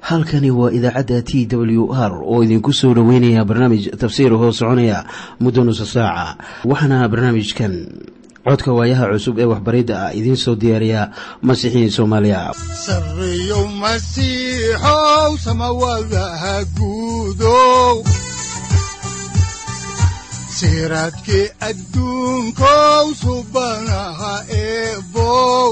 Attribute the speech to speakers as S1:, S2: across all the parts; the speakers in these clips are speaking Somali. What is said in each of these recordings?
S1: halkani waa idaacadda t w r oo idinku soo dhoweynaya barnaamij tafsiir hoo soconaya muddo nusa saaca waxaana barnaamijkan codka waayaha cusub ee waxbaridda ah idiin soo diyaariya masiixiin soomaaliya
S2: sareyow masiixow samawadaha guudow siraadkii adduunkow subanaha eebow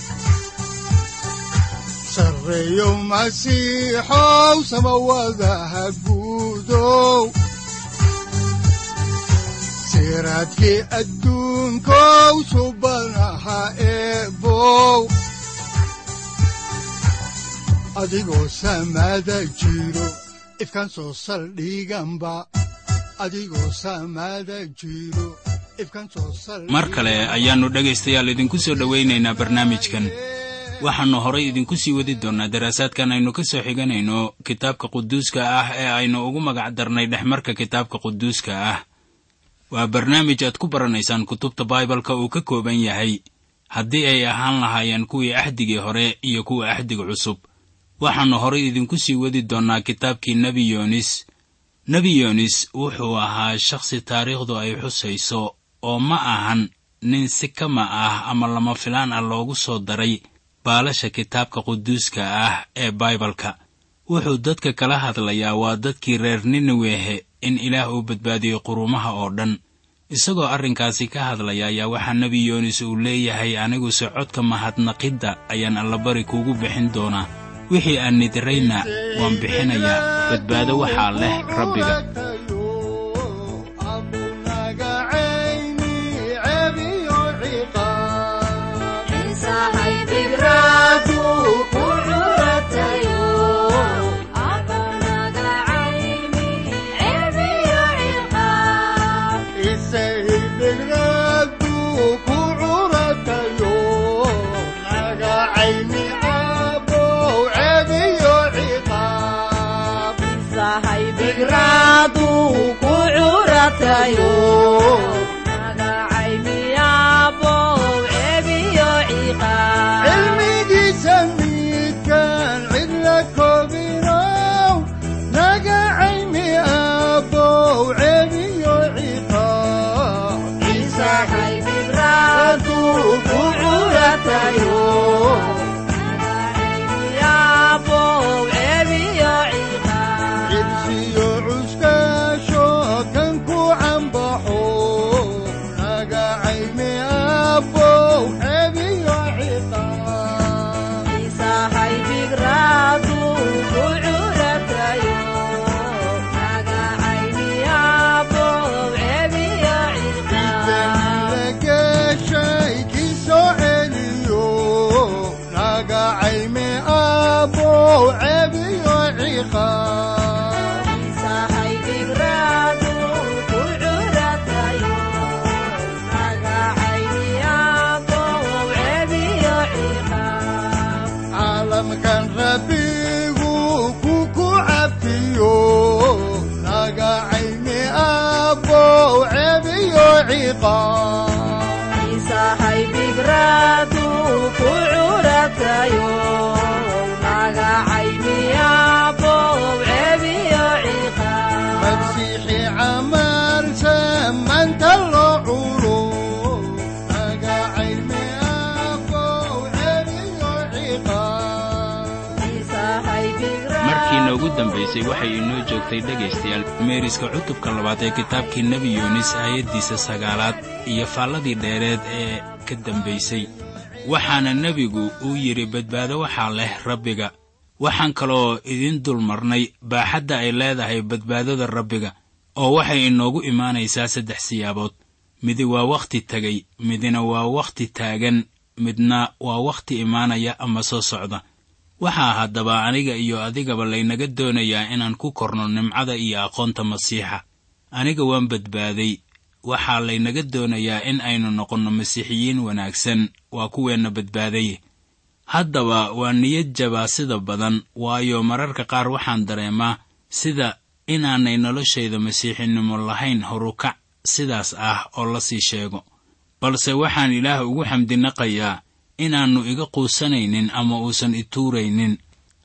S2: sareyow masiixow samawadaha guudow siraadkii adduunkow subanaha eebow adigoo samada jiro ifkan soo saldhiganba adigoo samada jiro
S3: mar kale ayaannu dhegaystayaal idinku soo dhowaynaynaa barnaamijkan waxaannu horay idinku sii wadi doonnaa daraasaadkan aynu ka soo xiganayno kitaabka quduuska ah ee aynu ugu magac darnay dhexmarka kitaabka quduuska ah waa barnaamij aad ku baranaysaan kutubta baibalka uu ka kooban yahay haddii ay ahaan lahaayeen kuwii axdigii hore iyo kuwa axdiga cusub waxaannu horay idinku sii wadi doonnaa kitaabkii nebi yoonis nebi yoonis wuxuu ahaa shakhsi taariikhdu ay xusayso oo ma ahan nin si kama ah ama lama filaan ah loogu soo daray baalasha kitaabka quduuska ah ee baibalka wuxuu dadka kala hadlayaa waa dadkii reer niniwehe in ilaah uu badbaadiyey quruumaha oo dhan isagoo arrinkaasi ka hadlaya ayaa waxaa nebi yoonis uu leeyahay aniguse codka mahadnaqidda ayaan allabari kuugu bixin doonaa wixii aan nidirayna waan bixinayaa badbaado waxaa leh rabbiga
S2: cilmigiisa midkaan cidla koobinow naga caymi abow cebiyo ciqaabcibsiyo cuskaasho kan ku cambaxo naga caymi abow cebiyo ciqaab geshay kii soo celiyo naga caymi abow cebiyo ciqaab caalamkan rabbigu ku ku cabtiyo naga caymi abow cebiyo ciqaab masiixi camalsa maanta loo culo naga caymi abow cebiyo ciqaab
S3: markii noogu dambaysay waxay inoo joogtay dhegaystayaal meeriska cutubka labaad ee kitaabkii nebi yoonis aayaddiisa sagaalaad iyo faalladii dheereed ee ka dambaysay waxaana nebigu uu yidhi badbaado waxaa leh rabbiga waxaan kaloo idiin dul marnay baaxadda ay leedahay badbaadada rabbiga oo waxay inoogu imaanaysaa saddex siyaabood midi waa wakhti tegay midina waa wakhti taagan midna waa wakhti imaanaya ama soo socda waxaa haddaba aniga iyo adigaba laynaga doonayaa inaan ku korno nimcada iyo aqoonta masiixa aniga waan badbaaday waxaa laynaga doonayaa in aynu noqonno masiixiyiin wanaagsan waa kuweenna badbaadaye haddaba waa niyad jabaa sida badan waayo mararka qaar waxaan dareemaa sida inaanay noloshayda masiixinimo lahayn horukac sidaas ah oo la sii sheego balse waxaan ilaah ugu xamdinaqayaa inaannu iga quusanaynin ama uusan i tuuraynin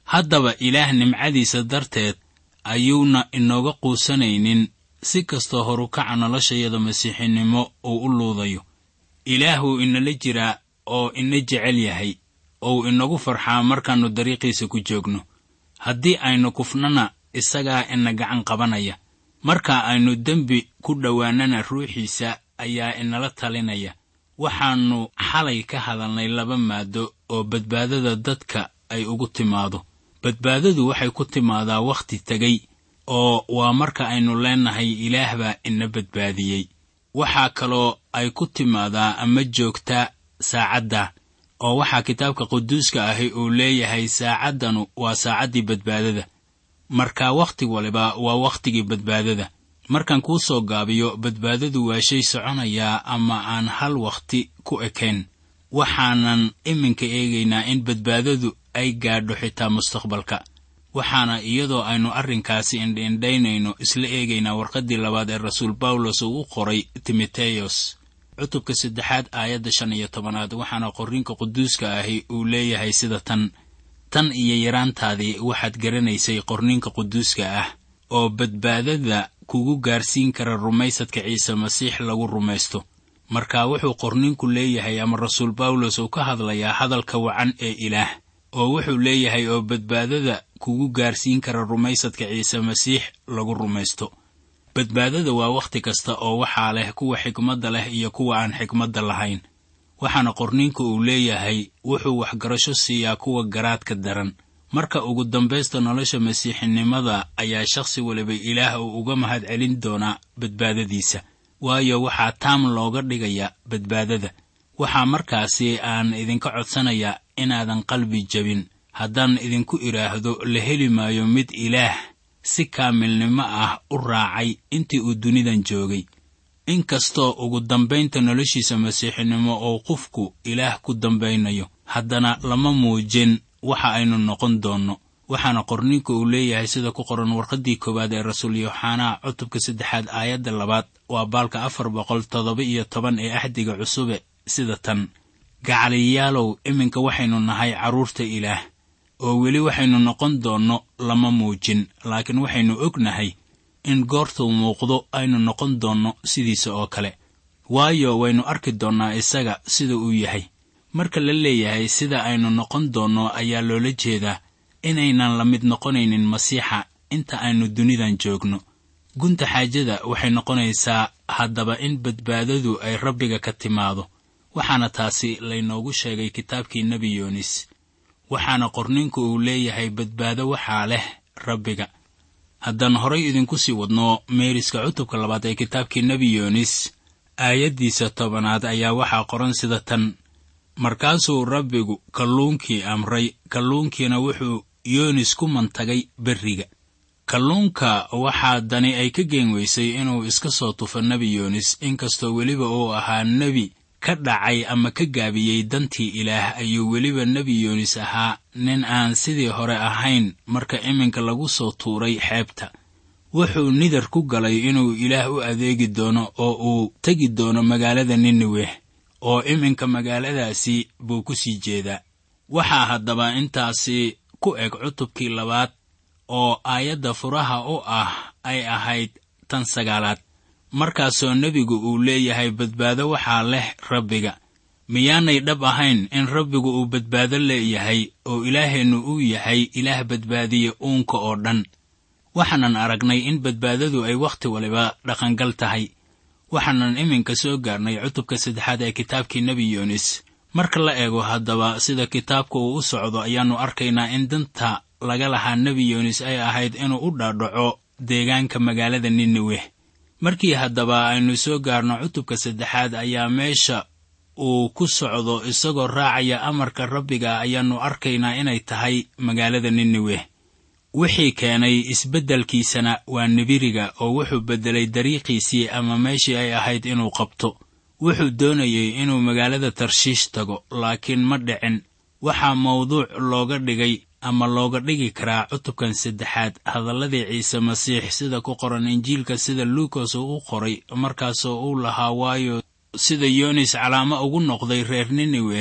S3: haddaba ilaah nimcadiisa darteed ayuuna inooga quusanaynin si kastoo horukaca noloshayada masiixinimo uu u luudayo ilaahuu inala jiraa oo ina jecel yahay ou inagu farxaa markaannu dariiqiisa ku joogno haddii aynu kufnana isagaa ina gacan qabanaya marka aynu dembi ku dhowaanana ruuxiisa ayaa inala talinaya waxaannu xalay ka hadalnay laba maado oo badbaadada dadka ay ugu timaado badbaadadu waxay ku timaadaa wakhti tegay oo waa marka aynu leennahay ilaah baa ina badbaadiyey waxaa kaloo ay ku timaadaa ama joogtaa saacadda oo waxaa kitaabka quduuska ahi uu leeyahay saacaddanu waa saacaddii badbaadada marka wakhti waliba waa wakhtigii badbaadada markaan kuu soo gaabiyo badbaadadu waa shay soconayaa ama aan hal wakhti ku ekayn waxaanan iminka eegaynaa in badbaadadu ay gaadho xitaa mustaqbalka waxaana iyadoo aynu arrinkaasi indhiindhaynayno isla eegaynaa warqaddii labaad ee rasuul bawlos uu u qoray timoteyos cutubka saddexaad aayadda shan iyo tobanaad waxaana qorriinka quduuska ahi uu leeyahay sida tan tan iyo yaraantaadii waxaad garanaysay qorniinka quduuska ah oo badbaadada kugu gaarsiin kara rumaysadka ciise masiix lagu rumaysto marka wuxuu qorniinku leeyahay ama rasuul bawlos uu ka hadlayaa hadalka wacan ee ilaah oo wuxuu leeyahay oo badbaadada kugu gaarsiin kara rumaysadka ciise masiix lagu rumaysto badbaadada waa wakhti kasta oo waxaa leh kuwa xikmadda leh iyo kuwa aan xikmadda lahayn waxaana qorniinku uu leeyahay wuxuu waxgarasho siiyaa kuwa garaadka daran marka ugu dambaysta nolosha masiixinimada ayaa shakhsi waliba ilaah uu uga mahad celin doonaa badbaadadiisa waayo waxaa taam looga dhigaya badbaadada waxaa markaasi aan idinka codsanayaa inaadan qalbi jabin haddaan idinku idhaahdo la heli maayo mid ilaah si kaamilnimo ah u raacay intii uu dunidan joogay inkastoo ugu dambaynta noloshiisa masiixinimo oo qofku ilaah ku dambaynayo haddana lama muujin waxa aynu noqon doonno waxaana qorniinku uu leeyahay sida ku qoran warqaddii koowaad ee rasuul yooxanaa cutubka saddexaad aayadda labaad waa baalka afar boqol toddoba iyo toban ee axdiga cusube sida tan gacaliyaalow iminka waxaynu nahay carruurta ilaah oo weli waxaynu noqon doonno lama muujin laakiin waxaynu ognahay in goortuu muuqdo aynu noqon doonno sidiisa oo kale waayo waynu arki doonnaa isaga sida uu yahay marka la leeyahay sida aynu noqon doonno ayaa loola jeedaa inaynan la mid noqonaynin masiixa inta aynu dunidan joogno gunta xaajada waxay noqonaysaa haddaba in badbaadadu ay rabbiga ka timaado waxaana taasi laynoogu sheegay kitaabkii nebi yoonis waxaana qorninku uu leeyahay badbaado waxaa leh rabbiga haddaan horay idinku sii wadno meeriska cutubka labaad ee kitaabkii nebi yoonis aayaddiisa tobanaad ayaa waxaa qoran sida tan markaasuu rabbigu kalluunkii amray kalluunkiina wuxuu yoonis ku mantagay berriga kalluunka waxaa dani ay ka geen weysay inuu iska soo tufo nebi yoonis inkastoo weliba uu ahaa nebi ka dhacay ama ka gaabiyey dantii ilaah ayuu weliba nebi yoonis ahaa nin aan sidii hore ahayn marka iminka lagu soo tuuray xeebta wuxuu nidar ku galay inuu ilaah u adeegi doono oo uu tegi doono magaalada niniweh oo iminka magaaladaasi buu ku sii jeedaa waxaa haddaba intaasi ku eg cutubkii labaad oo aayadda furaha u ah ay ahayd tan sagaalaad markaasoo nebigu uu leeyahay badbaado waxaa leh rabbiga miyaanay dhab ahayn in rabbigu uu badbaado leeyahay oo ilaaheennu uu yahay ilaah badbaadiye uunka oo dhan waxaanan aragnay in badbaadadu ay wakhti waliba dhaqangal tahay waxaanan iminka soo gaarnay cutubka saddexaad ee kitaabkii nebi yoonis marka la eego haddaba sida kitaabka uu u socdo ayaannu arkaynaa in danta laga lahaa nebi yoonis ay ahayd inuu u dhaadhaco deegaanka magaalada niniweh markii haddaba aynu soo gaarno cutubka saddexaad ayaa meesha uu ku socdo isagoo raacaya amarka rabbiga ayaannu arkaynaa inay tahay magaalada niniweh wixii keenay isbeddelkiisana waa nibiriga oo wuxuu beddelay dariiqiisii ama meeshii ay ahayd inuu qabto wuxuu doonayey inuu magaalada tarshiish tago laakiin ma dhicin waxaa mawduuc looga dhigay ama looga dhigi karaa cutubkan saddexaad hadalladii ciise masiix sida ku qoran injiilka sida luukas uu u qoray markaasoo uu lahaa waayo sida yoonis calaamo ugu noqday reer niniweh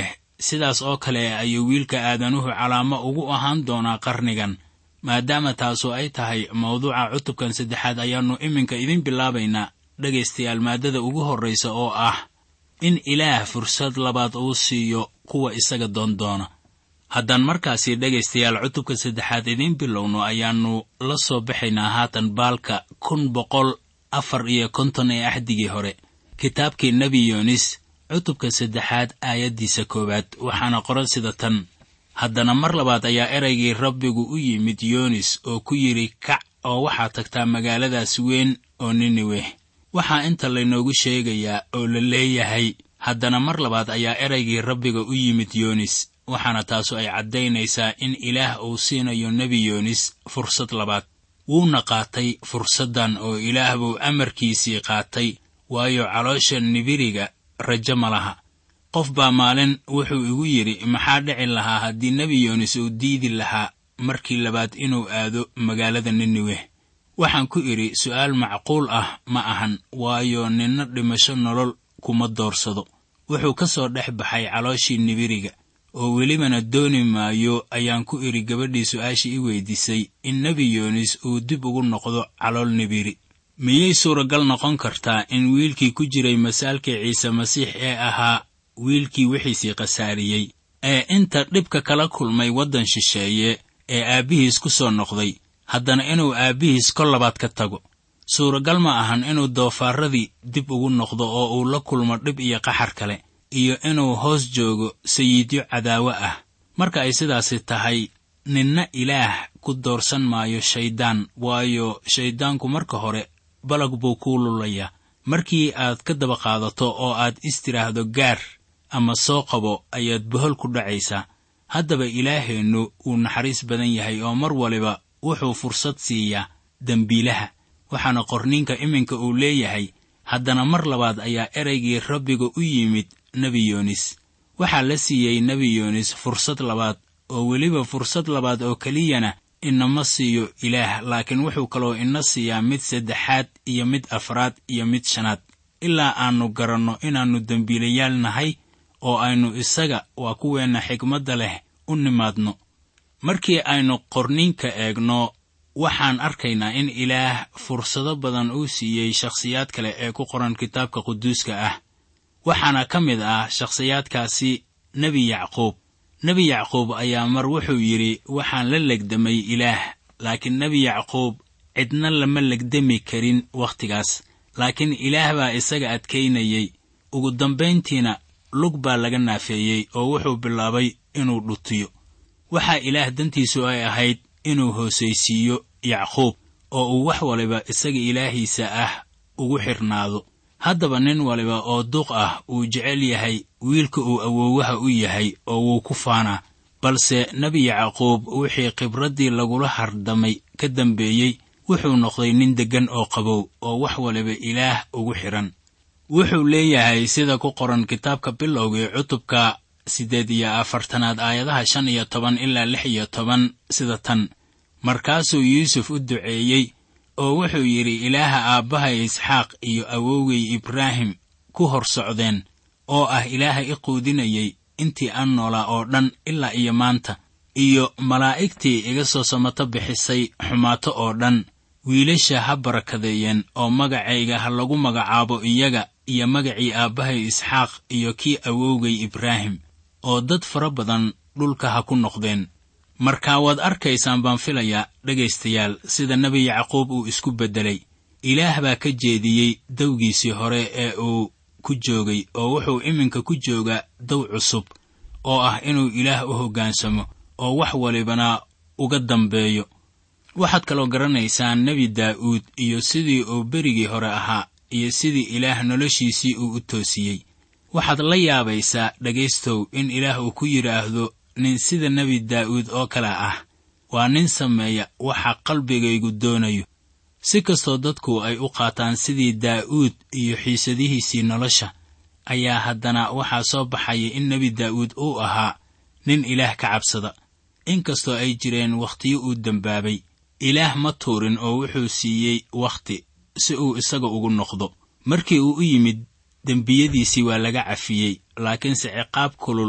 S3: sidaas oo kale ayuu wiilka aadanuhu calaamo ugu ahaan doonaa qarnigan maadaama taasu ay tahay mawduuca cutubkan saddexaad ayaannu iminka idin bilaabaynaa dhegaystayaal maaddada ugu horraysa oo ah in ilaah fursad labaad uu siiyo kuwa isaga doondoona haddaan markaasi dhegaystayaal cutubka saddexaad idiin bilowno ayaannu la soo baxaynaa haatan baalka kun boqol afar iyo konton ee axdigii hore kitaabkii nebi yoonis cutubka saddexaad aayaddiisa koowaad waxaana qoran sida tan haddana mar labaad ayaa eraygii rabbigu u yimid yoonis oo ku yidhi kac oo waxaad tagtaa magaaladaas weyn oo niniweh waxaa inta laynoogu sheegayaa oo la leeyahay haddana mar labaad ayaa eraygii rabbiga u yimid yoonis waxaana taasu ay caddaynaysaa in ilaah uu siinayo nebi yoonis fursad labaad wuuna qaatay fursaddan oo ilaah buu amarkiisii qaatay waayo caloosha nibiriga rajo ma laha qof baa maalin wuxuu igu yidhi maxaa dhici lahaa haddii nebi yoonis uu diidi lahaa markii labaad inuu aado magaalada niniweh waxaan ku idhi su'aal macquul ah ma ahan waayo ninna dhimasho nolol kuma doorsado wuxuu ka soo dhex baxay calooshii nibiriga oo welibana dooni maayo ayaan ku idhi gabadhii su'aashii i weydiisay in nebi yoonis uu dib ugu noqdo calool nibiri miyay suuragal noqon kartaa in wiilkii ku jiray masaalkii ciise masiix ee ahaa wiilkii wixiisii khasaariyey ee inta dhibka kala kulmay waddan shisheeye ee aabbihiis ku soo noqday haddana inuu aabbihiis kol labaad ka tago suuragal ma ahan inuu doofaaradii dib ugu noqdo oo uu la kulmo dhib iyo qaxar kale iyo inuu hoos joogo sayidyo cadaawo ah marka ay sidaasi tahay ninna ilaah ku doorsan maayo shayddaan waayo shayddaanku marka hore balag buu kuu lulayaa markii aad ka daba qaadato oo aad istiraahdo gaar ama soo qabo ayaad bohol ku dhacaysaa haddaba ilaaheennu wuu naxariis badan yahay oo mar waliba wuxuu fursad siiyaa dembiilaha waxaana qorniinka iminka uu leeyahay haddana mar labaad ayaa eraygii rabbiga u yimid nebi yoonis waxaa la siiyey nebi yoonis fursad labaad oo weliba fursad labaad oo keliyana inama siiyo ilaah laakiin wuxuu kaloo ina siiyaa mid saddexaad iyo mid afraad iyo mid shanaad ilaa aannu garanno inaannu dembiilayaal nahay oo aynu isaga waa kuweenna xigmadda leh u nimaadno markii aynu qorniinka eegno waxaan arkaynaa in ilaah fursado badan uu siiyey shakhsiyaad kale ee ku qoran kitaabka quduuska ah waxaana ka mid ah shakhsiyaadkaasi nebi yacquub nebi yacquub ayaa mar wuxuu yidhi waxaan la legdamay ilaah laakiin nebi yacquub cidna lama legdami karin wakhtigaas laakiin ilaah baa isaga adkaynayey ugu dambayntiina lug baa laga naafeeyey oo wuxuu bilaabay inuu dhutiyo waxaa ilaah dantiisu ay ahayd inuu hoosaysiiyo yacquub oo uu wax waliba isaga ilaahiisa ah ugu xidhnaado haddaba nin waliba oo duq ah uu jecel yahay wiilka uu awoowaha u yahay oo wuu ku faanaa balse nebi yacquub wixii khibraddii lagula hardamay ka dambeeyey wuxuu noqday nin deggan oo qabow oo wax waliba ilaah ugu xidhan wuxuu leeyahay sida ku qoran kitaabka bilowgii cutubka siddeed iyo afartanaad aayadaha shan iyo toban ilaa lix iyo toban sida tan markaasuu yuusuf u duceeyey oo wuxuu yidhi ilaaha aabbahay isxaaq iyo awowgay ibraahim ku hor socdeen oo ah ilaaha i quudinayay intii aan noolaa oo dhan ilaa iyo maanta iyo malaa'igtii iga soo samato bixisay xumaato oo dhan wiilasha ha barakadeeyeen oo magacayga ha lagu magacaabo iyaga iyo magacii aabbahay isxaaq iyo kii awowgay ibraahim oo dad fara badan dhulka ha ku noqdeen markaa waad arkaysaan baan filayaa dhegaystayaal sida nebi yacquub uu isku beddelay ilaah baa ka jeediyey dawgiisii hore ee uu ku joogay oo wuxuu iminka ku joogaa daw cusub oo ah inuu ilaah u hoggaansamo oo wax walibana uga dambeeyo waxaad kaloo garanaysaan nebi daa'uud iyo sidii uu berigii hore ahaa iyo sidii ilaah noloshiisii uu u toosiyey waxaad la yaabaysaa dhegaystow in ilaah uu ku yidhaahdo nin sida nebi daa'uud oo kale ah waa nin sameeya waxa qalbigaygu doonayo si kastoo dadku ay u qaataan sidii daa'uud iyo xiisadihiisii nolosha ayaa haddana waxaa soo baxaya in nebi daa'uud uu ahaa nin ilaah ka cabsada inkastoo ay jireen wakhtiyo uu dembaabay ilaah ma tuurin oo wuxuu siiyey wakhti si uu isaga ugu noqdo markii uu u yimid dembiyadiisii waa laga cafiyey laakiinse ciqaab kulul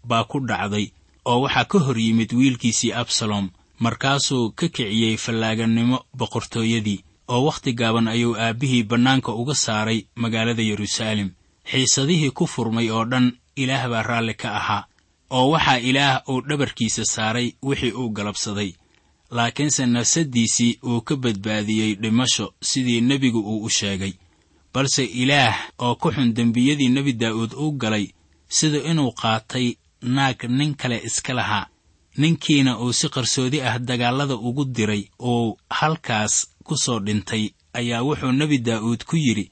S3: baa ku dhacday oo waxaa ka hor yimid wiilkiisii absalom markaasuu ka kiciyey fallaaganimo boqortooyadii oo wakhti gaaban ayuu aabbihii bannaanka uga saaray magaalada yeruusaalem xiisadihii ku furmay oo dhan ilaah baa raalli ka ahaa oo waxaa ilaah uu dhabarkiisa saaray wixii uu galabsaday laakiinse nafsaddiisii uu ka badbaadiyey dhimasho sidii nebigu uu u sheegay balse ilaah oo ku xun dembiyadii nebi daa'uud u galay sida inuu qaatay naag nin kale iska lahaa ninkiina uu si qarsoodi ah dagaallada ugu diray uu halkaas ku soo dhintay ayaa wuxuu nebi daa'uud ku yidhi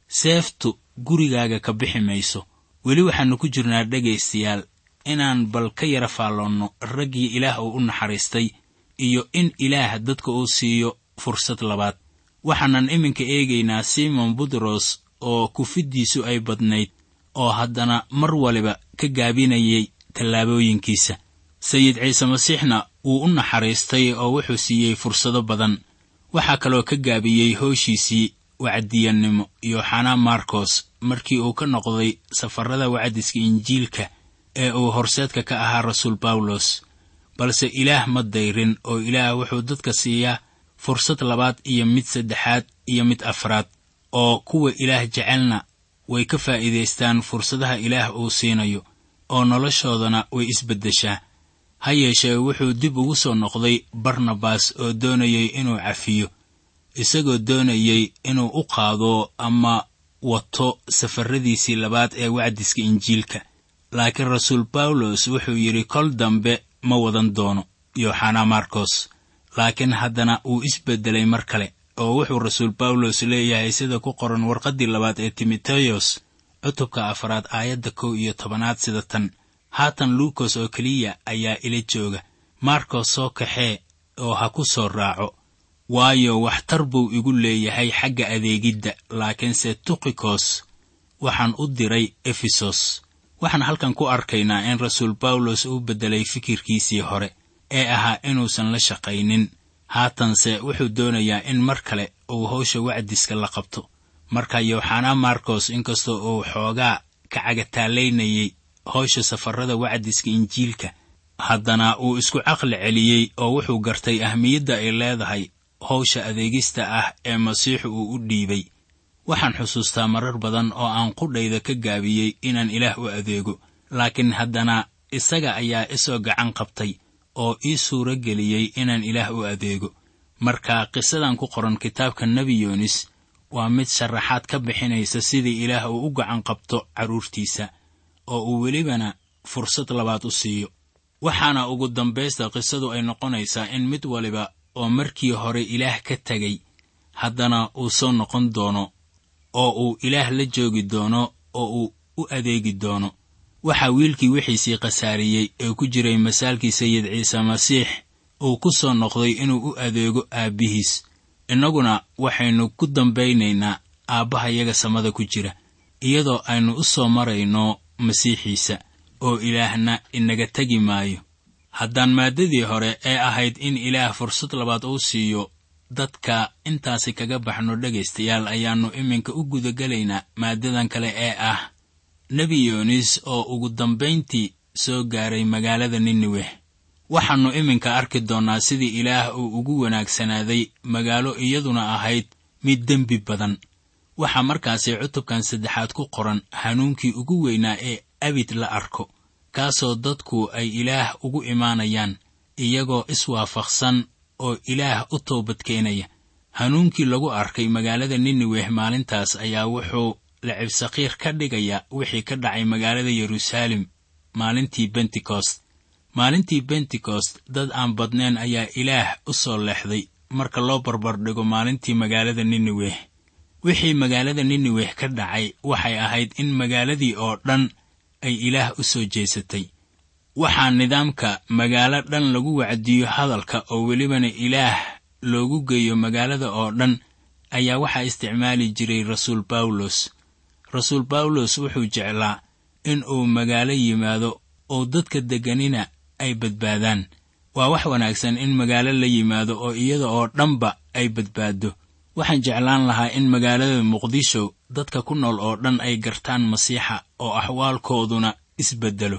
S3: seeftu gurigaaga ka bixi mayso weli waxaannu ku jirnaa dhegaystayaal inaan bal ka yara faalloonno raggii ilaah uu u naxariistay iyo in ilaah dadka uu siiyo fursad labaad waxaanan iminka eegaynaa simon butros oo kufiddiisu ay badnayd oo haddana mar waliba ka gaabinayay tallaabooyinkiisa sayid ciise masiixna wuu u naxariistay oo wuxuu siiyey fursado badan waxaa kaloo ka gaabiyey hooshiisii wacdiyannimo iyo xanaa markos markii uu ka noqday safarrada wacdiska injiilka ee uu horseedka ka ahaa rasuul bawlos balse ilaah ma dayrin oo ilaah wuxuu dadka siiyaa fursad labaad iyo mid saddexaad iyo mid afraad oo kuwa ilaah jecelna way ka faa'iidaystaan fursadaha ilaah uu siinayo oo noloshoodana way isbeddeshaa ha yeeshee wuxuu dib ugu soo noqday barnabas oo doonayay inuu cafiyo isagoo doonayey inuu u qaado ama wato safarradiisii labaad ee wacdiska injiilka laakiin rasuul bawlos wuxuu yidhi kol dambe ma wadan doono yooxanaa markos laakiin haddana wuu isbeddelay mar kale oo wuxuu rasuul bawlos leeyahay sida ku qoran warqaddii labaad ee timoteyos cutubka afaraad aayadda kow iyo tobanaad sida tan haatan luukos oo keliya ayaa ila jooga markos soo kaxee oo ha ku soo raaco waayo waxtar buu igu leeyahay xagga adeegidda laakiinse tukikos waxaan u diray efesos waxaan halkan ku arkaynaa in rasuul bawlos uu beddelay fikirkiisii hore ee ahaa inuusan la shaqaynin haatanse wuxuu doonayaa in mar kale uu hawsha wacdiska la qabto marka yooxanaa markos inkastoo uu xoogaa ka cagataalaynayay hawsha safarrada wacdiska injiilka haddana uu isku caqli celiyey oo wuxuu gartay ahmiyadda ay leedahay hawsha adeegista ah ee masiixu uu u dhiibay waxaan xusuustaa marar badan oo aan qudhayda ka gaabiyey inaan ilaah u adeego laakiin haddana isaga ayaa isoo gacan qabtay oo ii suuro geliyey inaan ilaah u adeego marka qisadan ku qoran kitaabka nebi yoonis waa mid sharaxaad ka bixinaysa sidii ilaah uu u gacan qabto carruurtiisa oo uu welibana fursad labaad u siiyo waxaana ugu dambaysta qisadu ay noqonaysaa in mid waliba oo markii hore ilaah ka tegay haddana uu soo noqon doono oo uu ilaah la joogi doono oo uu u adeegi doono waxaa wiilkii wixiisii khasaariyey ee ku jiray masaalkii sayid ciise masiix uu ku soo noqday inuu u adeego aabbihiis innaguna waxaynu ku dambaynaynaa aabbahayaga samada ku jira iyadoo aynu u soo marayno masiixiisa oo ilaahna inaga tegi maayo haddaan maaddadii hore ee ahayd in ilaah fursad labaad uu siiyo dadka intaasi kaga baxno dhegaystayaal ayaannu iminka u gudagelaynaa maaddadan kale ee ah nebi yoonis oo ugu dambayntii soo gaaray magaalada niniweh waxaannu iminka arki doonnaa sidii ilaah uu ugu wanaagsanaaday magaalo iyaduna ahayd mid dembi badan waxaa markaasi cutubkan saddexaad ku qoran hanuunkii ugu weynaa ee abid la arko kaasoo dadku ay ilaah ugu imaanayaan iyagoo iswaafaqsan oo ilaah u toobadkeenaya hanuunkii lagu arkay magaalada niniweh maalintaas ayaa wuxuu lacibsakiir ka dhigaya wixii ka dhacay magaalada yeruusaalem maalintii bentekost maalintii bentekost dad aan badnayn ayaa ilaah u soo leexday marka loo barbardhigo maalintii magaalada niniweh wixii magaalada niniweh ka dhacay waxay ahayd in magaaladii oo dhan ay ilaah u soo jeesatay waxaa nidaamka magaalo dhan lagu wacdiyo hadalka oo welibana ilaah loogu geeyo magaalada oo dhan ayaa waxaa isticmaali jiray rasuul bawlos rasuul bawlos wuxuu jeclaa in uu magaalo yimaado oo dadka degganina ay badbaadaan waa wax wanaagsan in magaalo la yimaado oo iyada oo dhanba ay badbaaddo waxaan jeclaan lahaa in magaalada muqdisho dadka ku nool oo dhan ay gartaan masiixa oo axwaalkooduna isbeddelo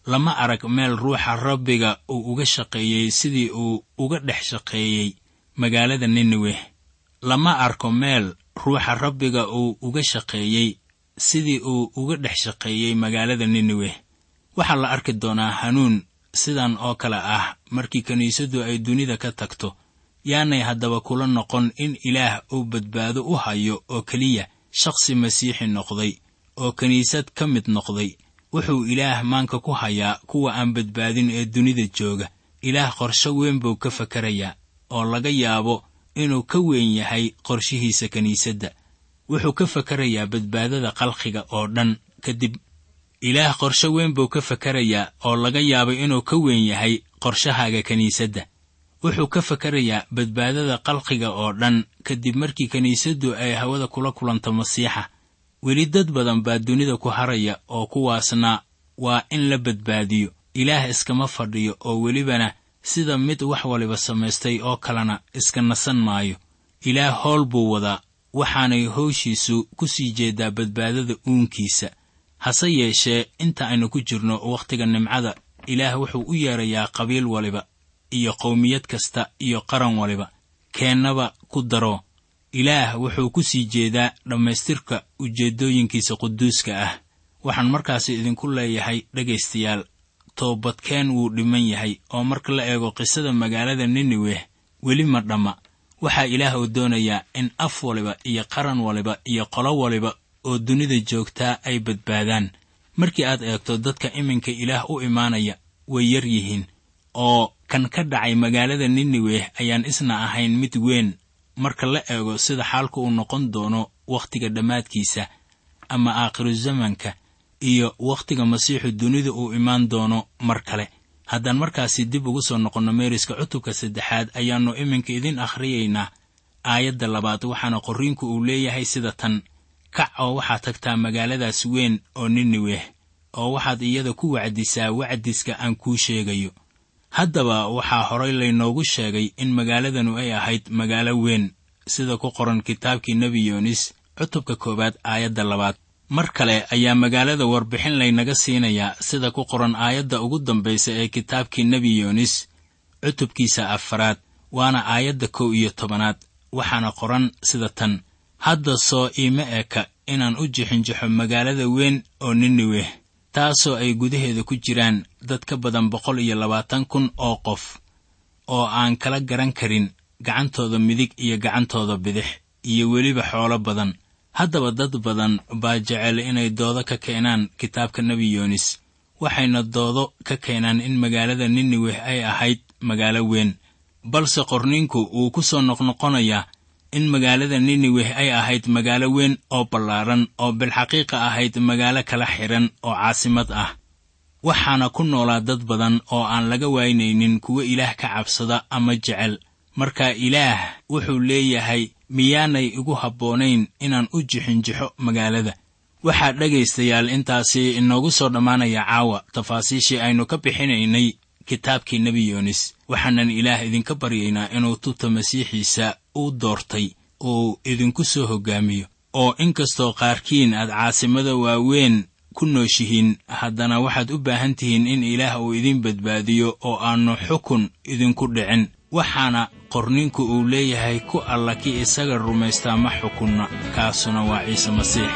S3: lama arag meel ruuxa rabbiga uu uga shaqeeyey sidii uu uga dhex shaqeeyey magaalada nineweh lama arko meel ruuxa rabbiga uu uga shaqeeyey sidii uu uga dhex shaqeeyey magaalada nineweh waxaa la arki doonaa hanuun sidan oo kale ah markii kiniisaddu ay dunida ka tagto yaanay haddaba kula noqon in ilaah uu badbaado u hayo oo keliya shakhsi masiixi noqday oo kiniisad ka mid noqday wuxuu ilaah maanka ku hayaa kuwa aan badbaadin ee dunida jooga ilaah qorsho weyn buu ka fakarayaa oo laga yaabo inuu ka weyn yahay qorshihiisa kiniisadda wuxuu ka fakarayaa badbaadada qalqiga oo dhan kadib ilaah qorsho weyn buu ka fakarayaa oo laga yaabo inuu ka weyn yahay qorshahaaga kiniisadda wuxuu ka fakarayaa badbaadada qalqiga oo dhan kadib markii kiniisaddu ay hawada kula kulanto masiixa weli dad badan baa dunida ku haraya oo kuwaasna waa in la badbaadiyo ilaah iskama fadhiyo oo welibana sida mid wax waliba samaystay oo kalena iska nasan maayo ilaah howl buu wadaa waxaanay howshiisu ku sii jeedaa badbaadada uunkiisa hase yeeshee inta aynu ku jirno wakhtiga nimcada ilaah wuxuu u yeerayaa qabiil waliba iyo qowmiyad kasta iyo qaran waliba keennaba ku daro ilaah wuxuu ku sii jeedaa dhammaystirka ujeeddooyinkiisa quduuska ah waxaan markaasi idinku leeyahay dhegaystayaal toobadkeen wuu dhiman yahay oo marka la eego qisada magaalada nineweh weli ma dhamma waxaa ilaah uu doonayaa in af waliba iyo qaran waliba iyo qolo waliba oo dunida joogtaa ay badbaadaan markii aad eegto dadka iminka ilaah u imaanaya way yar yihiin oo kan ka dhacay magaalada nineweh ayaan isna ahayn mid weyn marka la eego sida xaalku uu noqon doono wakhtiga dhammaadkiisa ama aakhiru zamanka iyo wakhtiga masiixu dunida uu imaan doono mar kale haddaan markaasi dib ugu soo noqonno meeriska cutubka saddexaad ayaannu iminka idin akhriyaynaa aayadda labaad waxaana qorriinku uu leeyahay sida tan kac oo waxaad tagtaa magaaladaas weyn oo nineweh oo waxaad iyada ku wacdisaa wacdiska aan kuu sheegayo haddaba waxaa horay laynoogu sheegay in magaaladanu ay ahayd magaalo weyn sida ku qoran kitaabkii nebi yoonis cutubka koowaad aayadda labaad mar kale ayaa magaalada warbixin laynaga siinayaa sida ku qoran aayadda ugu dambaysa ee kitaabkii nebi yoonis cutubkiisa afaraad waana aayadda kow iyo tobanaad waxaana qoran sida tan hadda soo iima eka inaan u jixinjixo magaalada weyn oo nineweh taasoo ay gudaheeda ku jiraan dad ka badan boqol iyo labaatan kun oo qof oo aan kala garan karin gacantooda midig iyo gacantooda bidix iyo weliba xoolo badan haddaba dad badan baa jecel inay doodo ka keenaan kitaabka nebi yoonis waxayna doodo ka keenaan in magaalada nineweh ay ahayd magaalo weyn balse qorniinku wuu ku soo noqnoqonayaa in magaalada nineweh ay ahayd magaalo weyn oo ballaaran oo bilxaqiiqa ahayd magaalo kala xidhan oo caasimad ah waxaana ku noolaa dad badan oo aan laga waynaynin kuwo ilaah ka cabsada ama jecel marka ilaah wuxuu leeyahay miyaanay igu habboonayn inaan u jixinjixo magaalada waxaa dhegaystayaal intaasi inoogu soo dhammaanaya caawa tafaasiishii aynu ka bixinaynay kitaabkii nebi yoonis waxaanan ilaah idinka baryaynaa inuu tubta masiixiisa u doortay uu idinku soo hoggaamiyo oo inkastoo qaarkiin aad caasimada waaweyn ku nooshihiin haddana waxaad u baahan tihiin in ilaah uu idin badbaadiyo oo aannu xukun idinku dhicin waxaana qorninku uu leeyahay ku alla ki isaga rumaystaa ma xukunna kaasuna waa ciise masiix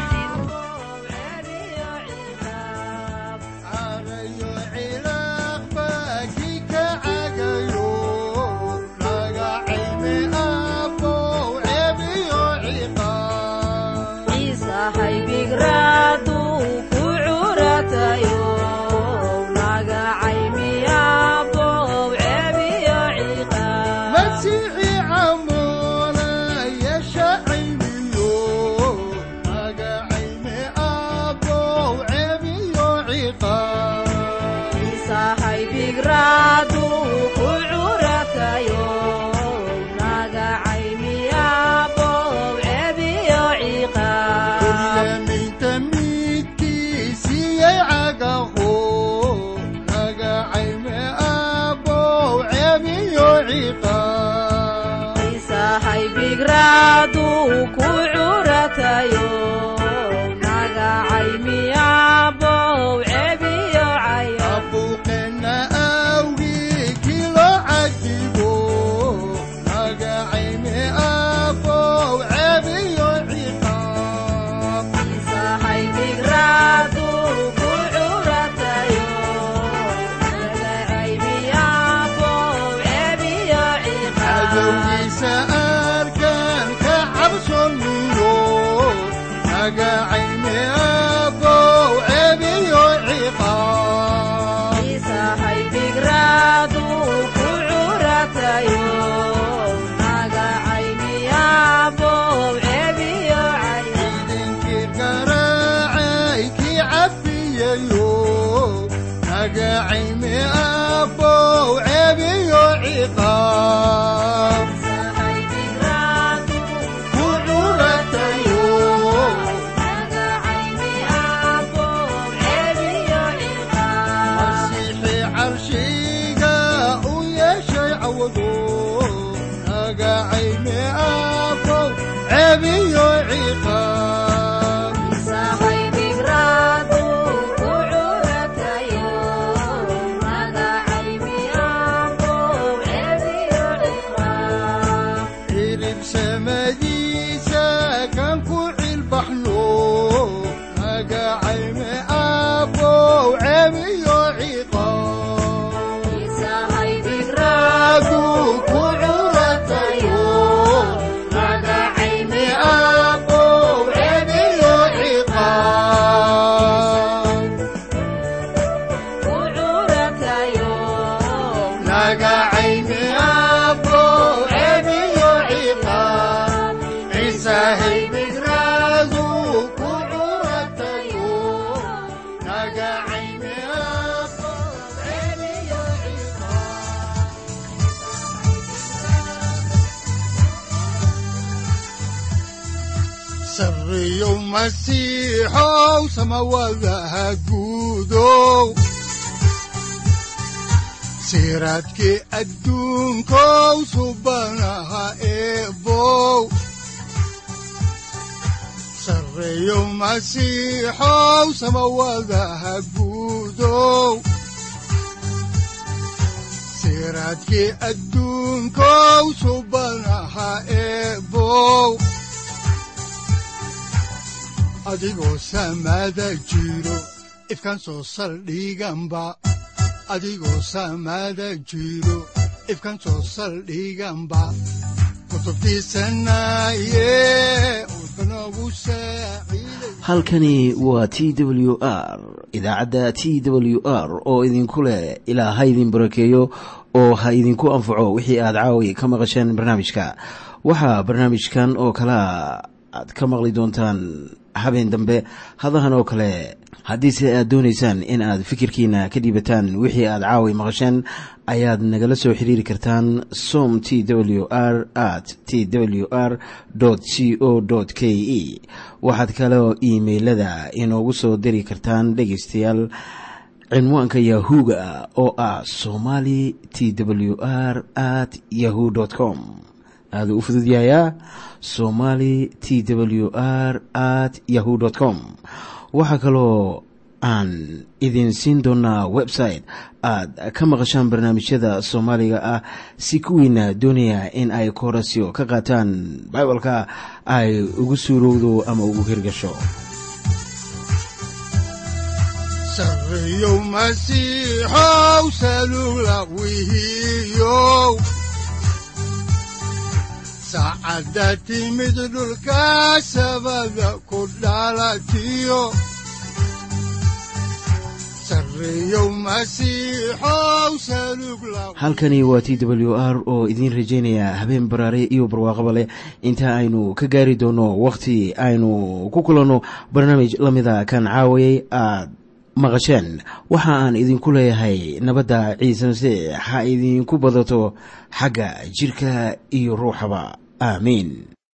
S2: carayo cilaaq baa kii ka cagayo laga cayme abow ceebiyo ciqaab masiixi camoona yeesha caymiyo laga cayme abow ceebiyo ciqaab Kulyaminta midkiisiyay cagaho laga cayme abow ceebiyo ciqaab abow cadowgiisa arkaan ka cabsonino naga cayni abow cebiyo ciqaab idinkii garaacay kii cafiyayo naga cayni abow cebiyo ciqaab ku curatayo masiixii carshiga u yeeshay cawado naga cayni abow cebiyo ciqaab cirib samadiisa kan ku cilbaxno naga cayni abow cebiyo ciqaab adu ku curatayo naga cayni abow cebiyo ciqaab naga cayni abow cebiyo ciqaab ciisahay migraadu ku curatayo naga cayni abow cebiyo ciqaab sarriyow masiixow samawadaha guudow siraadkii adduunkow subanaha eebow sarreeyow masiixow samawadaha guudow siraadkii adduunkow subanaha eebow adigoo samada jiro ifkan soo saldhiganba adigoo samada jiro ifkan soo saldhiganba kutubtiisanaye udbanogu saaciiday
S1: halkani waa t w r idaacadda t w r oo idinku leh ilaa ha idin barakeeyo oo ha idinku anfaco wixii aad caawi ka maqasheen barnaamijka waxaa barnaamijkan oo kalea aad ka maqli doontaan habeen dambe hadahan oo kale haddiise aad doonaysaan in aad fikirkiina ka dhiibataan wixii aad caawi maqasheen ayaad nagala soo xiriiri kartaan som t w r at t w r c o k e waxaad kaloo iimailada inoogu soo diri kartaan dhegaystayaal cinwaanka yahu-ga oo ah somali t w r at yahu com aaduu u fududyahayaa somali t w r at yahu com waxaa kaloo aan idin siin doonaa website aad ka maqashaan barnaamijyada soomaaliga ah si kuwiina doonaya in ay koorasyo ka qaataan bibalka ay ugu suurowdo ama ugu hirgasho
S2: sarreeyow masiixow salugla wihiyow saacadda timid dhulka sabada ku dhalatiyo sarreeyow masiixow salugla
S1: halkani waa t w r oo idiin rajaynaya habeen baraare iyo barwaaqaba leh inta aynu ka gaari doono wakhti aynu ku kulanno barnaamij la mida kan caawayay aad maqasheen waxa aan idinku leeyahay nabadda ciise masiix ha idinku badato xagga jidhka iyo ruuxaba aamiin